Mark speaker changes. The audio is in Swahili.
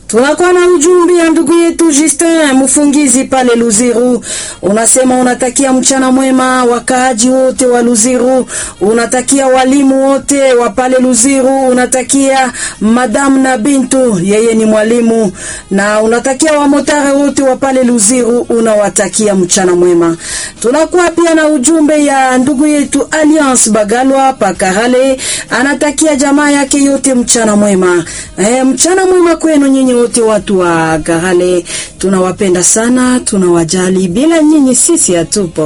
Speaker 1: Tunakuwa na ujumbe ya ndugu yetu Justin Mfungizi pale Luziru. Unasema unatakia mchana mwema wakaaji wote wa Luziru, unatakia walimu wote wa pale Luziru, unatakia madam na Bintu, yeye ni mwalimu, na unatakia wamotare wote wa pale Luziru, unawatakia mchana mwema. Tunakuwa pia na ujumbe ya ndugu yetu Alliance Bagalwa Pakarale, anatakia jamaa yake yote mchana mwema. E, mchana mwema kwenu nyinyi wote watu wa Karale, tunawapenda sana, tunawajali. Bila nyinyi sisi hatupo.